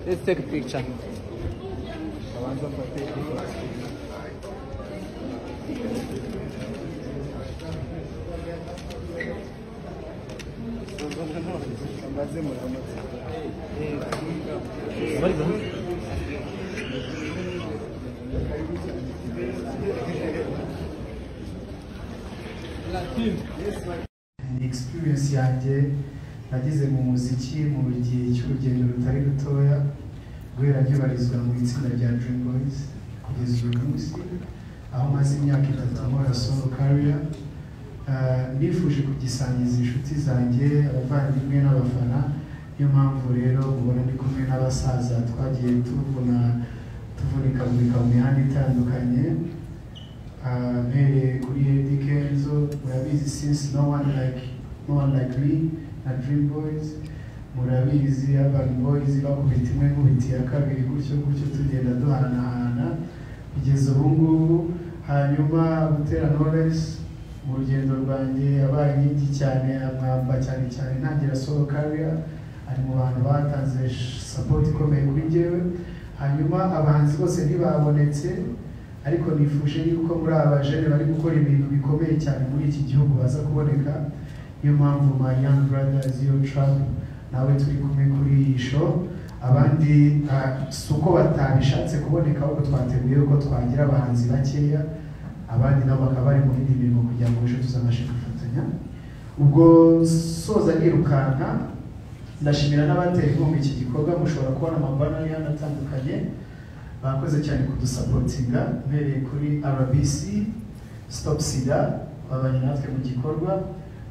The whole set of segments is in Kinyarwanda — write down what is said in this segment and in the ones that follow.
Let's take a picture. experience yanjye nageze mu muziki mu gihe cy'urugendo rutari rutoya guhera nkibarizwa mu itsinda rya Dream Boys kugeza uyu munsi aho maze imyaka itatu nkora solo career Ah, nifuje kugisangiza inshuti zanjye abavandimwe n'abafana niyo mpamvu rero ubona ndi kumwe n'abasaza twagiye tuvuna tuvunikavurika mu mihanda itandukanye uh, mpereye kuri Eddy Kenzo murabizi since no one like no one like me na Dream Boys murabizi Urban Boys bakubita imwe nkubiti ya kabiri gutyo gutyo tugenda duhanahana kugeza ubu ngubu hanyuma Butera Knowless mu rugendo rwanjye yabaye inkingi cyane amwamba cyane cyane ntangira solo career ari mu bantu batanze support ikomeye kuri njyewe hanyuma abahanzi bose ntibabonetse ariko nifuje yuko muri aba jene bari gukora ibintu bikomeye cyane muri iki gihugu baza kuboneka niyo mpamvu my young brothers yo trap nawe turi kumwe kuri iyi show abandi ah, si uko batabishatse kuboneka ahubwo twateguye ko twagira abahanzi bakeya abandi nabo bakaba bari mu bindi bintu kugira ngo ejo tuzabashe gufatanya ubwo soza nirukanka ndashimira n'abatera inkunga iki gikorwa mushobora kubona amabana y'ahandi atandukanye bakoze cyane kudusapotinga uhereye kuri rbc stop sida babanye natwe mu gikorwa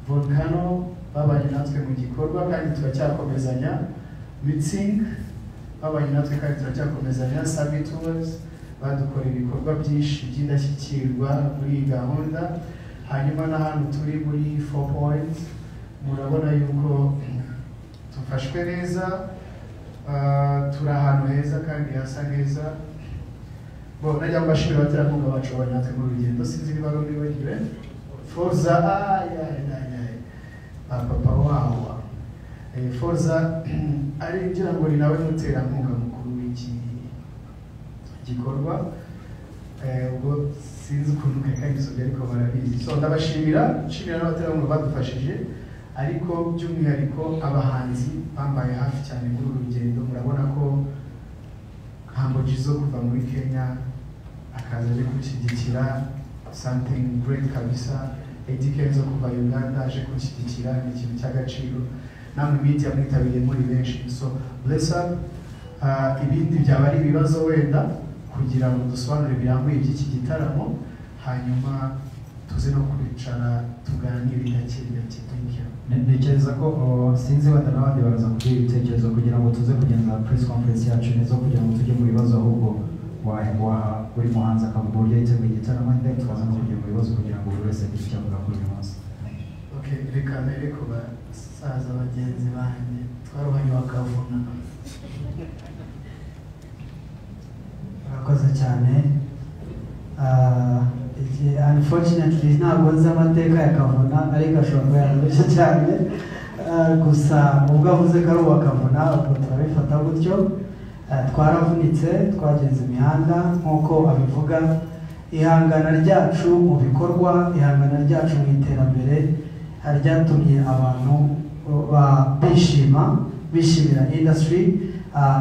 volcano babanye natwe mu gikorwa kandi turacyakomezanya miting babanye natwe kandi turacyakomezanya sabi tours badukorera ibikorwa byinshi by'indashyikirwa muri iyi gahunda hanyuma n'ahantu turi muri four points murabona yuko dufashwe neza Ah, turi ahantu heza kandi hasa neza bo najya mu bashimira abaterankunga bacu bari natwe mu rugendo sinzi niba ari wibagiwe forza ayayayayaye ba papa wawa Eh, forza ari ngira ngo ni nawe muterankunga mukuru w'iki gikorwa Eh, ubwo sinzi ukuntu nkakanyisubye ariko barabizi so ndabashimira nshimira n'abaterankunga badufashije ariko by'umwihariko abahanzi bambaye hafi cyane muri uru rugendo murabona ko Humble Jizzo kuva muri Kenya akaza aje kunshyigikira something great kabisa Eddy Kenzo kuva Uganda aje kunshyigikira ni ikintu cy'agaciro namwe media mwitabiriye muri benshi so bless up Ah, ibindi byaba ari ibibazo wenda kugira ngo dusobanure birambuye iby'iki gitaramo hanyuma tuze no kwicara tuganire gake gake thank you Ne- Ntekereza ko uh, sinzi wenda n'abandi baraza kugira ibitekerezo kugira ngo tuze kugenza press conference yacu neza kugira ngo tujye mu bibazo ahubwo wa- wa- buri muhanzi akavuga uburyo yiteguye igitaramo and then tukaza no kujya mu bibazo kugira ngo buri wese agire icyo avuga kuri uyu munsi Okay, reka mbere ku basaza bagenzi banjye twarubanye bakavuna murakoze cyane Ah, iki- unfortunately ntabwo nzi amateka ya kavuna ariko ashobora kuba yararushye cyane Ah, gusa ubwo avuze ko ari uwa kavuna ubwo turabifata gutyo Ah, twaravunitse twagenze imihanda nk'uko abivuga ihangana ryacu mu bikorwa ihangana ryacu mu iterambere ah, ryatumye abantu ba- bishima bishimira industry ah,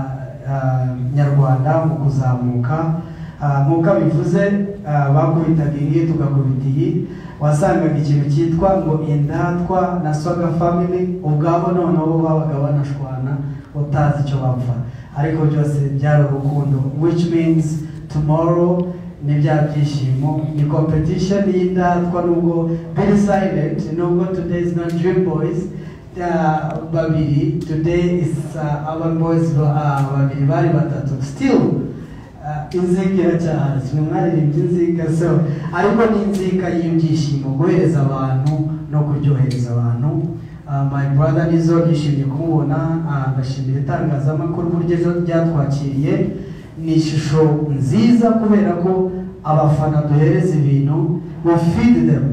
ah, nyarwanda mu kuzamuka Ah, nk'uko bivuze bakubitaga iyi tugakubita iyi wasangaga ikintu cyitwa ngo indatwa na swaga family ubwabo noneho bo babaga banashwana utazi icyo bapfa ariko byose byari urukundo which means tomorrow ni bya byishimo ni competition y'indatwa nubwo very silent nubwo today is not dream boys uh, babiri today is uh, our boys uh, babiri bari batatu still uh, inzika cyane mwe mwaririmbye inzika so ariko ni inzika y'ibyishimo guhereza abantu no kuryohereza abantu Uh, my brother nizo nishimiye kumubona uh, ndashimira itangazamakuru uburyo ejo ryatwakiriye ni ishusho nziza kubera ko abafana duhereza ibintu we feed them